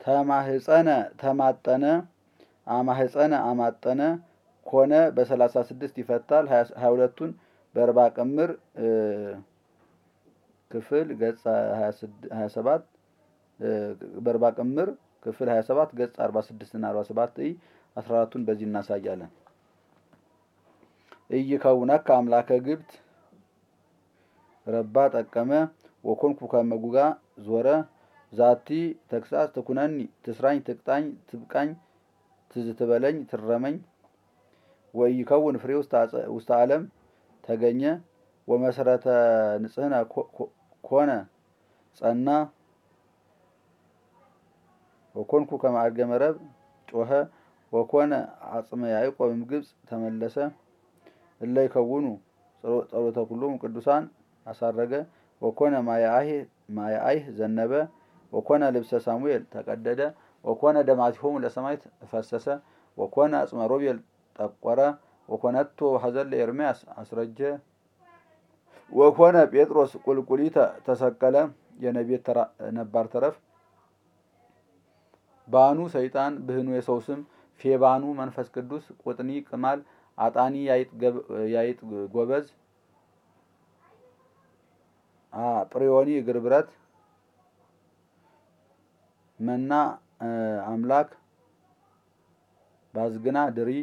ተማህፀነ ተማጠነ አማህፀነ አማጠነ ኮነ በሰላሳ ስድስት ይፈታል። ሀያ ሁለቱን በእርባ ቅምር ክፍል ገጽ ሀያ ሰባት በእርባ ቅምር ክፍል ሀያ ሰባት ገጽ አርባ ስድስት እና አርባ ሰባት ይ አስራ አራቱን በዚህ እናሳያለን። ኢይከውነከ አምላከ ግብት ረባ ጠቀመ ወኮንኩ ከመጉጋ ዞረ ዛቲ ተግሳጽ ትኩነኒ ትስራኝ ትቅጣኝ ትብቃኝ ትዝትበለኝ ትረመኝ ወኢይከውን ፍሬ ውስተ ዓለም ተገኘ ወመሰረተ ንጽህነ ኮነ ጸና ወኮንኩ ከማዕርገ መረብ ጮኸ ወኮነ አጽመ ያዕቆብም ግብፅ ተመለሰ እለ ይከውኑ ጸሎተ ኩሎሙ ቅዱሳን አሳረገ ወኮነ ማየአይህ ዘነበ ወኮነ ልብሰ ሳሙኤል ተቀደደ ወኮነ ደማቲሆሙ ለሰማይት ፈሰሰ ወኮነ አጽመ ሮቤል ጠቆረ ወኮነቶ ሀዘን ለኤርምያስ አስረጀ ወኮነ ጴጥሮስ ቁልቁሊተ ተሰቀለ የነቤት ነባር ተረፍ ባኑ ሰይጣን ብህኑ የሰው ስም ፌባኑ መንፈስ ቅዱስ ቁጥኒ ቅማል አጣኒ ያይጥ ጎበዝ ጵሪዮኒ እግር ብረት መና አምላክ ባዝግና ድሪ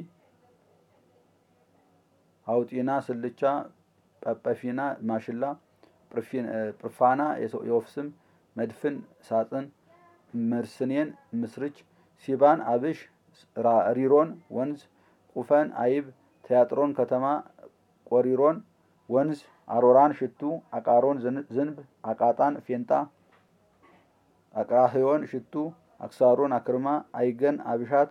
አውጢና ስልቻ ጰጰፊና ማሽላ ጵርፋና የወፍ ስም መድፍን ሳጥን መርስኔን ምስርች ሲባን አብሽ ሪሮን ወንዝ ቁፈን አይብ ቲያጥሮን ከተማ ቆሪሮን ወንዝ አሮራን ሽቱ አቃሮን ዝንብ አቃጣን ፌንጣ አቃህዮን ሽቱ አክሳሮን አክርማ አይገን አብሻት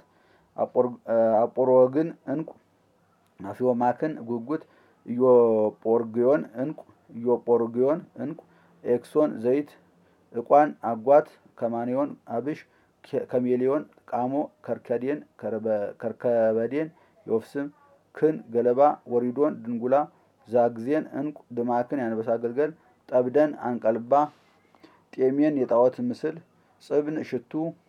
አጶሮግን እንቁ አፊዮማክን ጉጉት ኢዮጶርግዮን እንቁ ኢዮጶርግዮን እንቁ ኤክሶን ዘይት እቋን አጓት ከማኔዮን አብሽ ከሜሊዮን ቃሞ ከርከዴን ከርከበዴን የወፍስም ክን ገለባ ወሪዶን ድንጉላ ዛግዜን እንቁ ድማክን ያንበሳ አገልገል ጠብደን አንቀልባ ጤሜን የጣዖት ምስል ጽብን ሽቱ